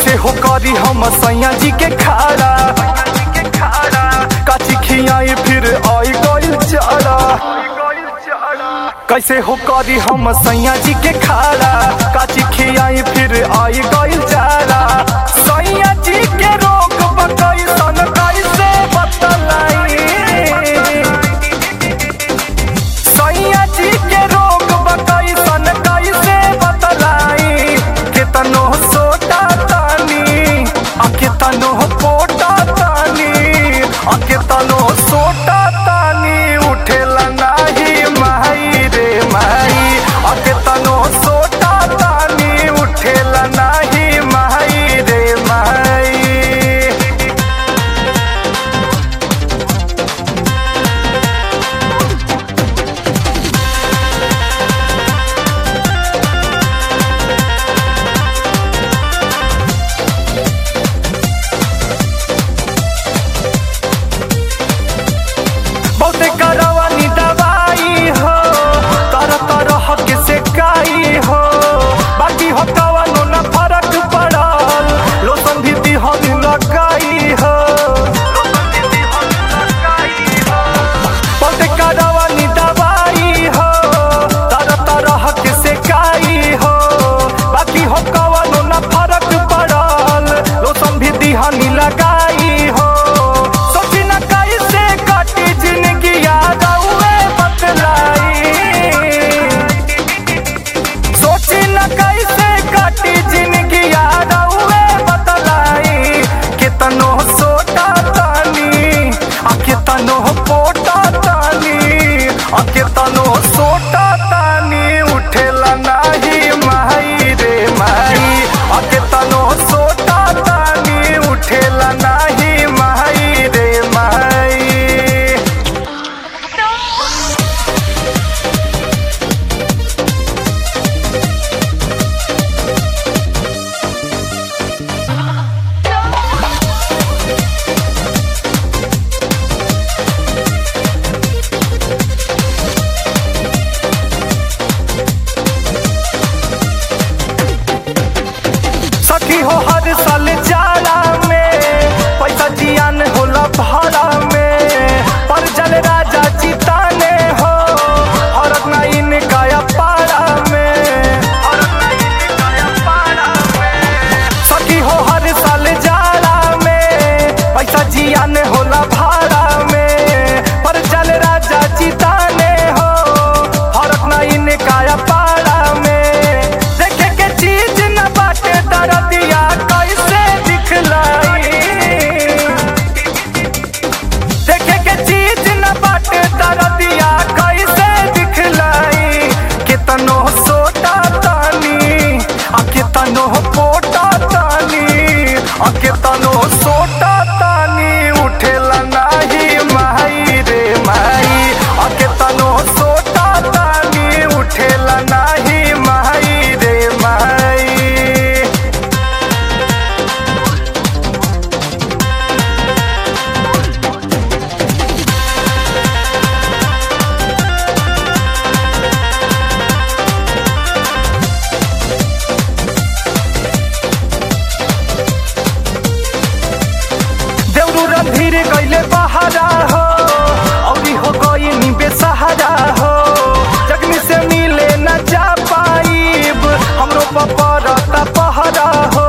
कैसे हो करी हम सैया जी के खाड़ा काची खियाई फिर आई गइल चारा कैसे हो करी हम सैया जी के खाड़ा काची खियाई फिर आई गइल चारा सैया जी के रोग बकई सन कैसे बतलाई सैया जी के रोग बकई सन कैसे बतलाई केतनो सोटा तानी आ केतनो पोटा तानी आ केतनो सोटा तानी उठेला नाही माई रे माई आ केतनो सोटा तानी उठेला नाही माई रे माई बहुते करवानी दवाई हो तरह तरह के सेकाई हो बाकी हो कवनो न फरक पड़ल लोसन भी दिहन लगाई हो बहुते करवानी दवाई हो तरह तरह के सेकाई हो बाकी हो कवनो न फरक पड़ल लोसन भी दिहन लगाई हो सोची न कैसे कटी जिंदगी याद आउए बतलाई सोची न कैसे कटी जिंदगी याद आउए बतलाई कितनो सोटा तानी आ कितनो पोटा तानी आ कितनो सोटा तानी उठेला नाही माई रे माई आ कितनो सोटा तानी उठेला नाही माई रे माई सखी हो हर साल जाड़ा में पैसा जियान होला भाड़ा में पर जल राजा चिताने हो हरक नाइन काया पाड़ा में सखी हो हर साल जाड़ा में पैसा जियान होला भाड़ा में पर जल राजा चिताने हो हरक नाइन काया पाड़ा में देखे के चीज न बाटे दरदिया कैसे दिखलाई देखे के चीज न बाटे दरदिया कैसे दिखलाई कितनो सोटा तानी आ कितनो पोटा तानी आ कितनो सोटा तानी उठेला नाही माई रे माई आ कितनो सोटा तानी उठेला नाही माई रे माई देवरू रणधीर गईले बहारा हो औरी हो गई नी बेसहारा हो जगनी से मिले न जा पाईब हमरो पपरता पहरा हो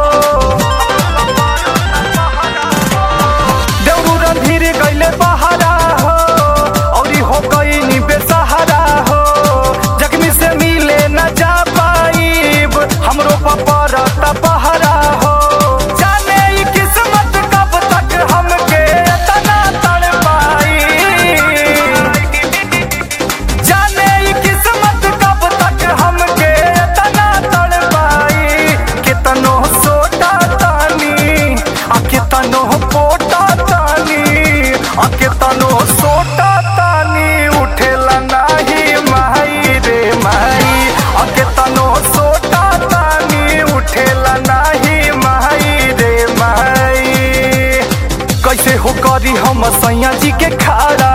देवरू रणधीर गईले बहारा हो औरी हो गई नी बेसहारा हो जगनी से मिले न जा पाईब हमरो पपरता पहरा हो जाने ई किस्मत कब तक हमके तना तड़ पाई जाने ई किस्मत कब तक हमके तना तड़ पाई कितनो सोटा तानी आ कितनो पोटा तानी आ कितनो सोटा तानी उठेला नाही माई रे माई आ कितनो सोटा तानी उठेला नाही माई रे माई कैसे हो करी हम सैया जी के खाड़ा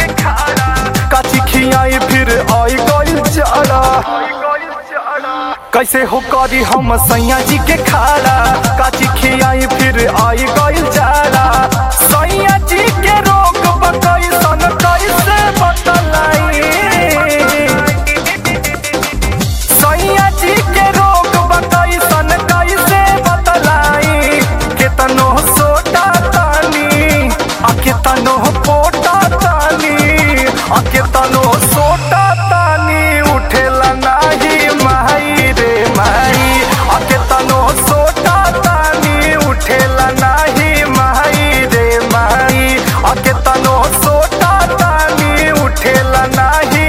काची खियाई फिर आई गइल चारा कैसे हो करी हम सैया जी के खाड़ा काची खियाई फिर आई गइल जाड़ा सैया जी के रोग बकई सन कैसे बतलाई सैया जी के रोग बकई सन कैसे बतलाई केतनो सोटा तानी आ केतनो पोटा तानी आ केतनो सोटा तानी उठेला नाही माई रे माई आ केतनो सोटा तानी उठेला नाही माई रे माई आ केतनो सोटा तानी उठेला नाही